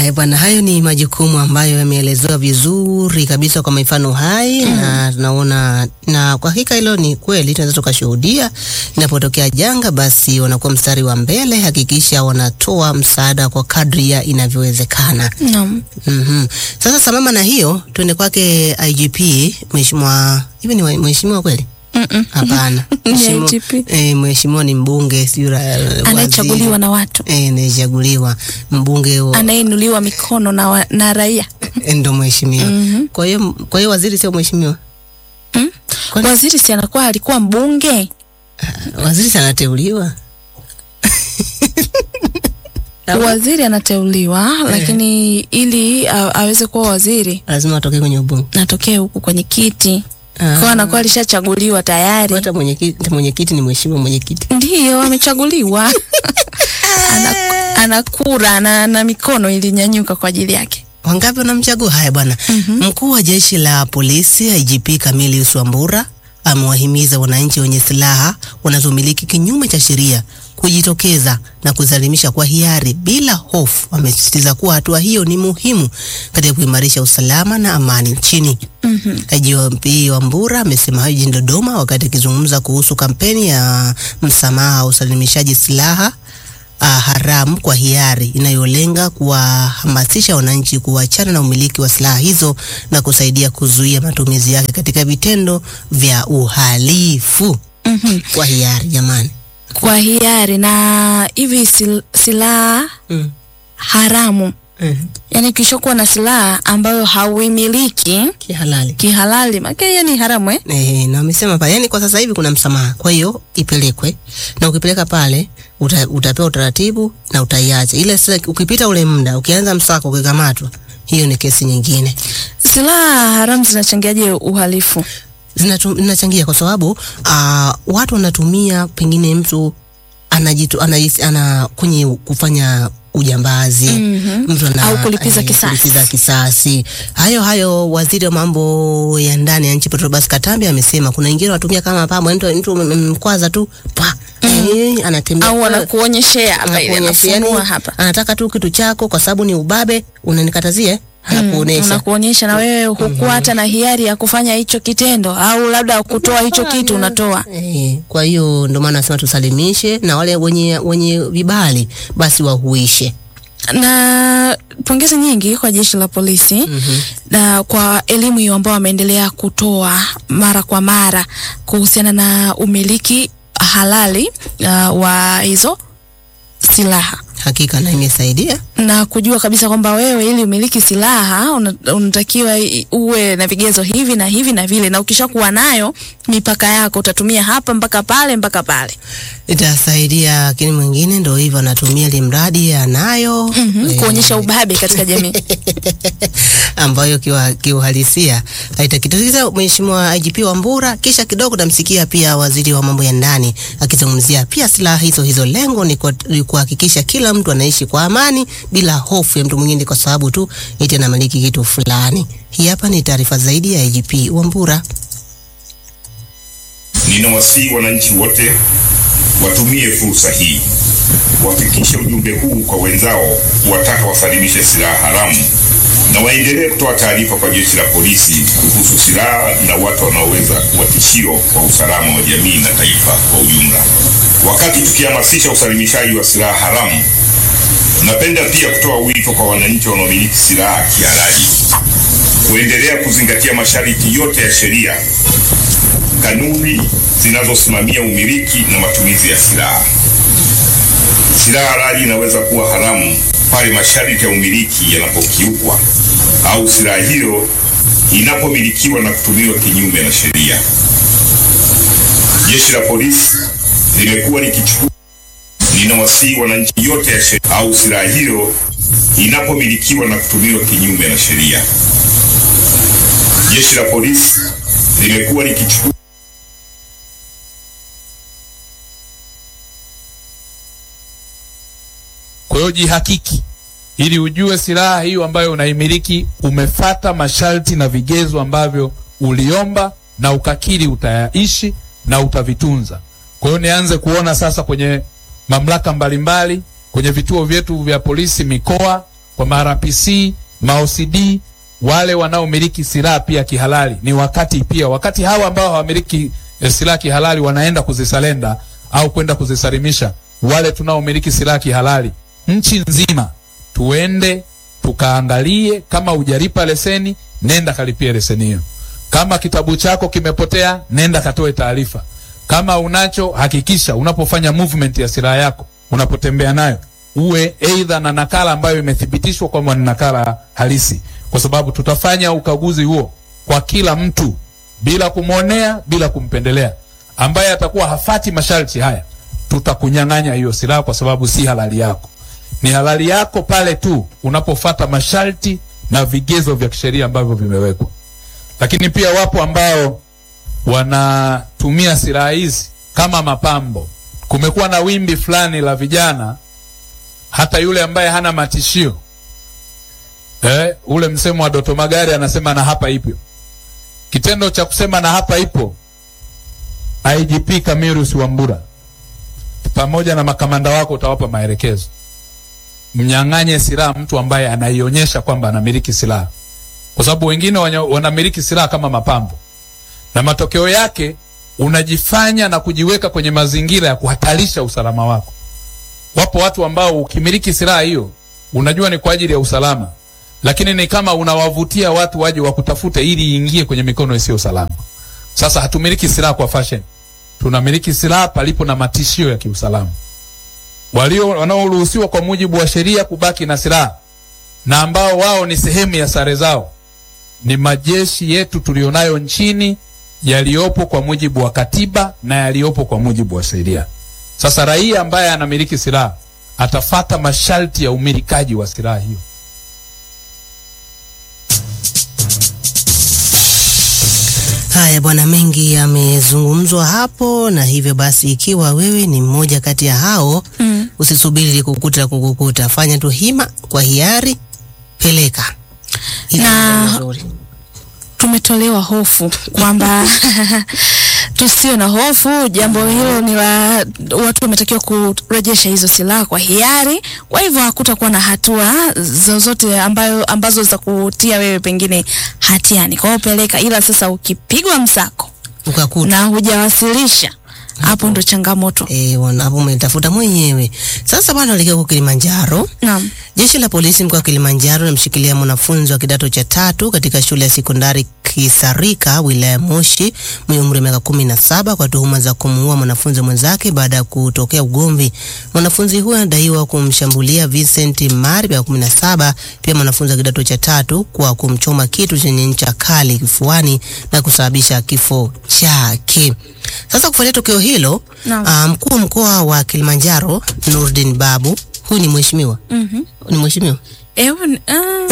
Haya bwana, hayo ni majukumu ambayo yameelezewa vizuri kabisa kwa mifano hai mm. na tunaona na kwa hakika hilo ni kweli, tunaweza tukashuhudia inapotokea janga, basi wanakuwa mstari wa mbele, hakikisha wanatoa msaada kwa kadri ya inavyowezekana. Naam. Mhm. Sasa sambamba na hiyo, tuende kwake IGP mheshimiwa, hivi ni wa- mheshimiwa kweli? Mm-mm. Hapana. Ni Mheshimiwa- IGP. Eh, mheshimiwa ni mbunge, sio ra- Anayechaguliwa waziri. na watu, Eh, anayechaguliwa mbunge wa anayeinuliwa mikono na, wa, na raia. ndo mheshimiwa. Mhm. Kwa hiyo kwa hiyo waziri sio mheshimiwa. Mm? Kwani- Waziri si anakuwa alikuwa mbunge? Waziri si anateuliwa. Au Waziri anateuliwa, lakini ili a, aweze kuwa waziri lazima atoke kwenye ubunge. natokee huku kwenye kiti Ah. kwa anakuwa alishachaguliwa tayari. Hata mwenyekiti mwenyekiti ni mheshimiwa mwenyekiti. Ndiyo, amechaguliwa ana, ana kura ana, na mikono ilinyanyuka kwa ajili yake. Wangapi wanamchagua? Haya bwana. Mkuu wa jeshi la polisi IGP Camillus Wambura amewahimiza wananchi wenye silaha wanazomiliki kinyume cha sheria kujitokeza na kuzalimisha kwa hiari bila hofu. Amesisitiza kuwa hatua hiyo ni muhimu katika kuimarisha usalama na amani nchini. IGP Wambura amesema hayo jijini Dodoma wakati akizungumza kuhusu kampeni ya msamaha wa usalimishaji silaha uh, haramu kwa hiari inayolenga kuwahamasisha wananchi kuachana na umiliki wa silaha hizo na kusaidia kuzuia matumizi yake katika vitendo vya uhalifu Mhm. kwa hiari. Jamani, Kwa hiari na hivi sil, silaha mm. haramu, mm. yani ukishakuwa na silaha ambayo hauimiliki kihalali kihalali, maana hiyo ni haramu eh? Eh, na wamesema pale, yani kwa sasa hivi kuna msamaha, kwa hiyo ipelekwe, na ukipeleka pale uta, utapewa utaratibu na utaiacha ile. Sasa ukipita ule muda, ukianza msako, ukikamatwa, hiyo ni kesi nyingine. Silaha haramu zinachangiaje uhalifu? Zinatu- zinachangia kwa sababu uh, watu wanatumia pengine mtu anajitu, anahisi- ana kwenye kufanya ujambazi Mhm. mtu ana, Au kulipiza eh, kisasi. kulipiza kisasi. Hayo hayo, waziri wa mambo ya ndani ya nchi Patrobas Katambi amesema kuna wengine wanatumia kama pambo, mtu mtu mkwaza tu pa eh, anatembea Au anakuonyeshea hapa ile anakuonyesha, yani, anafunua hapa anataka tu kitu chako kwa sababu ni ubabe, unanikatazia, anakuonesha unakuonyesha na wewe hukuwa hata na hiari ya kufanya hicho kitendo au labda kutoa hicho kitu unatoa. Eh, kwa hiyo ndio maana nasema tusalimishe na wale wenye wenye vibali basi wahuishe. Na pongezi nyingi kwa jeshi la polisi Mhm. na kwa elimu hiyo ambao wameendelea kutoa mara kwa mara kuhusiana na umiliki halali uh, wa hizo silaha Hakika na imesaidia. na kujua kabisa kwamba wewe ili umiliki silaha una- unatakiwa i- uwe na vigezo hivi na hivi na vile, na ukishakuwa nayo mipaka yako utatumia hapa mpaka pale mpaka pale. Itasaidia, lakini mwingine ndio hivyo anatumia limradi anayo Mhm, eh, kuonyesha ubabe katika jamii. ambayo kiwa- kiuhalisia haitakituliza. Mheshimiwa IGP Wambura, kisha kidogo tamsikia pia waziri wa mambo ya ndani akizungumzia pia silaha hizo hizo. Lengo ni kwa- ni kuhakikisha kila mtu anaishi kwa amani bila hofu ya mtu mwingine kwa sababu tu eti anamiliki kitu fulani. Hii hapa ni taarifa zaidi ya IGP Wambura. Ninawasihi wananchi wote watumie fursa hii kuhakikisha ujumbe huu kwa wenzao kuwataka wasalimishe silaha haramu na waendelee kutoa taarifa kwa jeshi la polisi kuhusu silaha na watu wanaoweza kuwa tishio kwa usalama wa jamii na taifa kwa ujumla. Wakati tukihamasisha usalimishaji wa silaha haramu, napenda pia kutoa wito kwa wananchi wanaomiliki silaha kihalali kuendelea kuzingatia masharti yote ya sheria kanuni zinazosimamia umiliki na matumizi ya silaha. Silaha halali inaweza kuwa haramu pale masharti ya umiliki yanapokiukwa au silaha hiyo inapomilikiwa na kutumiwa kinyume na sheria. Jeshi la polisi limekuwa likichukua linawasihi wananchi yote ya sheria au silaha hiyo inapomilikiwa na kutumiwa kinyume na sheria. Jeshi la polisi limekuwa likichukua Kwa hiyo jihakiki ili ujue silaha hiyo ambayo unaimiliki umefata masharti na vigezo ambavyo uliomba na ukakiri utayaishi na utavitunza. Kwa hiyo nianze kuona sasa kwenye mamlaka mbalimbali, kwenye vituo vyetu vya polisi mikoa, kwa marapc maocd wale wanaomiliki silaha pia kihalali ni wakati pia wakati hawa ambao hawamiliki eh, silaha kihalali wanaenda kuzisalenda au kwenda kuzisalimisha wale tunaomiliki silaha kihalali nchi nzima tuende tukaangalie kama hujalipa leseni nenda kalipie leseni hiyo kama kitabu chako kimepotea nenda katoe taarifa kama unacho hakikisha unapofanya movement ya silaha yako unapotembea nayo uwe eidha na nakala ambayo imethibitishwa kwamba ni nakala halisi kwa sababu tutafanya ukaguzi huo kwa kila mtu bila kumwonea bila kumpendelea ambaye atakuwa hafati masharti haya tutakunyang'anya hiyo silaha kwa sababu si halali yako ni halali yako pale tu unapofata masharti na vigezo vya kisheria ambavyo vimewekwa lakini pia wapo ambao wanatumia silaha hizi kama mapambo kumekuwa na wimbi fulani la vijana hata yule ambaye hana matishio eh, ule msemo wa Doto Magari anasema na hapa ipo. Kitendo cha kusema na hapa ipo, IGP Camillus Wambura pamoja na makamanda wako utawapa maelekezo, mnyang'anye silaha mtu ambaye anaionyesha kwamba anamiliki silaha, kwa sababu wengine wanya- wanamiliki silaha kama mapambo, na matokeo yake unajifanya na kujiweka kwenye mazingira ya kuhatarisha usalama wako. Wapo watu ambao ukimiliki silaha hiyo unajua ni kwa ajili ya usalama, lakini ni kama unawavutia watu waje wakutafute ili iingie kwenye mikono isiyo salama. Sasa hatumiliki silaha kwa fashion, tunamiliki silaha palipo na matishio ya kiusalama. Walio wanaoruhusiwa kwa mujibu wa sheria kubaki na silaha na ambao wao ni sehemu ya sare zao ni majeshi yetu tulionayo nchini yaliyopo kwa mujibu wa katiba na yaliyopo kwa mujibu wa sheria. Sasa raia ambaye anamiliki silaha atafata masharti ya umilikaji wa silaha hiyo. Haya bwana, mengi yamezungumzwa hapo, na hivyo basi, ikiwa wewe ni mmoja kati ya hao Mm. usisubiri likukuta kukukuta, fanya tu hima kwa hiari, peleka Ili Na- mambo mazuri. tumetolewa hofu kwamba tusiwe na hofu. Jambo hilo ni la watu wametakiwa kurejesha hizo silaha kwa hiari. Kwa hivyo hakutakuwa na hatua zozote ambayo ambazo za kutia wewe pengine hatiani. Kwa hiyo peleka, ila sasa ukipigwa msako ukakuta na hujawasilisha, hapo ndo changamoto. eh, wana- hapo umetafuta mwenyewe. Sasa bwana, alikia huko Kilimanjaro. Naam. Jeshi la polisi mkoa wa Kilimanjaro linamshikilia mwanafunzi wa kidato cha tatu katika shule ya sekondari Kisarika wilaya ya Moshi mwenye umri wa miaka kumi na saba kwa tuhuma za kumuua mwanafunzi mwenzake baada ya kutokea ugomvi. Mwanafunzi huyo anadaiwa kumshambulia Vincent Mari miaka kumi na saba, pia mwanafunzi wa kidato cha tatu kwa kumchoma kitu chenye ncha kali kifuani na kusababisha kifo chake. Sasa kufuatia tukio hilo, Naam. ah, mkuu wa mkoa wa Kilimanjaro Nurdin Babu, huyu ni mheshimiwa Mhm. ni mheshimiwa Ewe, ni- ah.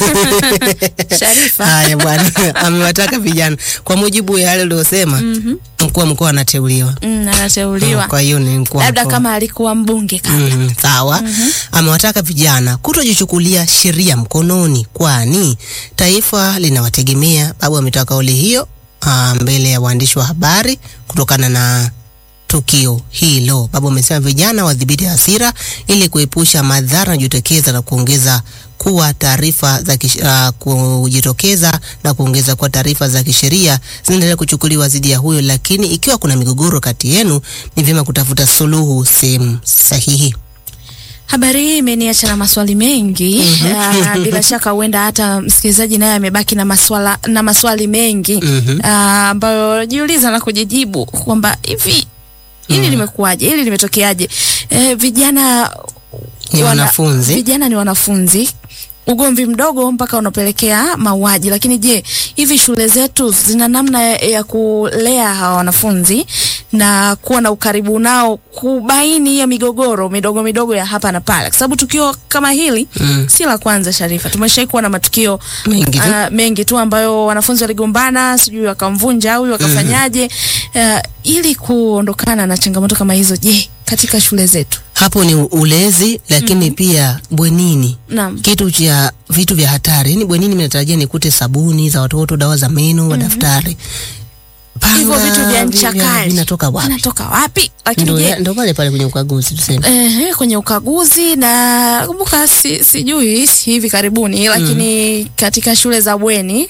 Sharifa. haya bwana amewataka vijana kwa mujibu ya yale uliosema mkuu wa mkoa anateuliwa Mm, anateuliwa. kwa hiyo ni mkuu wa Labda mkoa. kama alikuwa mbunge kabla. Mm, sawa amewataka vijana kutojichukulia sheria mkononi kwani taifa linawategemea babu ametoa kauli hiyo ah, mbele ya waandishi wa habari kutokana na tukio hilo babu amesema vijana wadhibiti hasira ili kuepusha madhara yanayojitokeza na kuongeza kuwa taarifa za kish, uh, kujitokeza na kuongeza kuwa taarifa za kisheria zinaendelea kuchukuliwa dhidi ya huyo, lakini ikiwa kuna migogoro kati yenu, ni vyema kutafuta suluhu sehemu sahihi. Habari hii imeniacha na maswali mengi. Ah, bila shaka huenda hata msikilizaji naye amebaki na maswala na maswali mengi Mhm. ah, ambayo jiuliza na kujijibu kwamba hivi hili limekuwaje, hili limetokeaje? Eh, vijana Ni wanafunzi. vijana ni wanafunzi ugomvi mdogo mpaka unapelekea mauaji. Lakini je, hivi shule zetu zina namna ya, ya kulea hawa wanafunzi na kuwa na ukaribu nao, kubaini hiyo migogoro midogo midogo ya hapa na pale, kwa sababu tukio kama hili Mm. si la kwanza. Sharifa, tumeshai kuwa na matukio Mengi tu. ah, mengi tu ambayo wanafunzi waligombana, sijui wakamvunja huyu wakafanyaje. Ah, ili kuondokana na changamoto kama hizo, je, katika shule zetu Hapo ni ulezi, lakini pia bwenini naam kitu cha vitu vya hatari. Yani bwenini mnatarajia nikute sabuni za watoto, dawa za meno, madaftari Panga, hivyo vitu vya vi- ncha vya- kali vinatoka wapi? vinatoka wapi? Lakini Ndo je, ya- ndo pale pale kwenye ukaguzi tuseme. Ehe, kwenye ukaguzi na kumbuka, si, sijui si hivi karibuni, lakini katika shule za bweni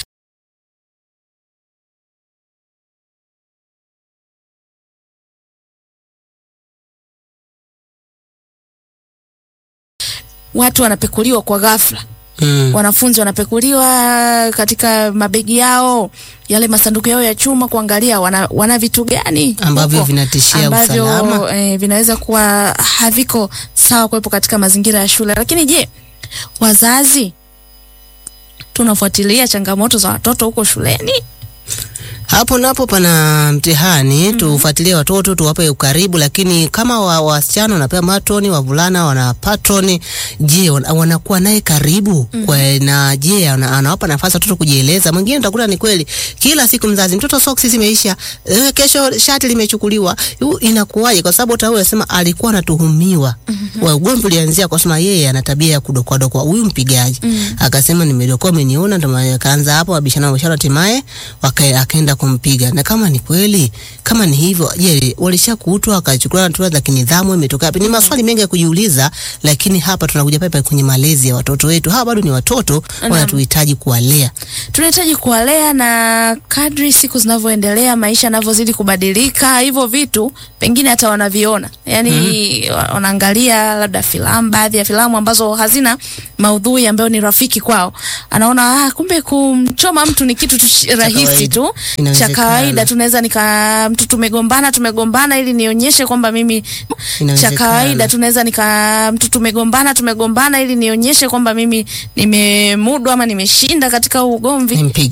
watu wanapekuliwa kwa ghafla. Mm. Wanafunzi wanapekuliwa katika mabegi yao, yale masanduku yao ya chuma, kuangalia wana, wana vitu gani Ambavyo huko, vinatishia ambavyo, usalama. eh, vinaweza kuwa haviko sawa kuwepo katika mazingira ya shule. Lakini je, wazazi tunafuatilia changamoto za watoto huko shuleni? Hapo napo pana mtihani. Tufuatilie watoto, tuwape ukaribu, lakini kama wa- wasichana wanapewa matroni, wavulana wana patroni, je, wana- wanakuwa naye karibu kwa, na je ana- anawapa nafasi watoto kujieleza? Mwingine utakuta ni kweli, kila siku mzazi, mtoto soksi zimeisha, eh, kesho shati limechukuliwa. Yu, Inakuwaje? Kwa sababu hata huyo anasema alikuwa anatuhumiwa wa ugomvi ulianzia kwa sema yeye ana tabia ya kudokwadokwa huyu mpigaji akasema nimedokoa ameniona, ndo maana akaanza hapo wabishana wabishana, hatimaye waka- akaenda kumpiga. Na kama ni kweli, kama ni hivyo, je, walishakuutwa wakachukua hatua za kinidhamu, imetoka wapi? Ni maswali mengi ya kujiuliza, lakini hapa tunakuja pale pale kwenye malezi ya watoto wetu. Hawa bado ni watoto, wanatuhitaji kuwalea. tunahitaji kuwalea na kadri siku zinavyoendelea, maisha yanavyozidi kubadilika, hivyo vitu pengine hata wanaviona, yani wa- wanaangalia labda filamu, baadhi ya filamu ambazo hazina maudhui ambayo ni rafiki kwao, anaona ah, kumbe kumchoma mtu ni kitu tu shi- rahisi kawaida. tu cha Inawezekana. kawaida. Tunaweza nika mtu tumegombana, tumegombana ili nionyeshe kwamba mimi cha Inawezekana. kawaida. Tunaweza nika mtu tumegombana, tumegombana ili nionyeshe kwamba mimi nimemudu ama nimeshinda katika huu ugomvi. Nimpige.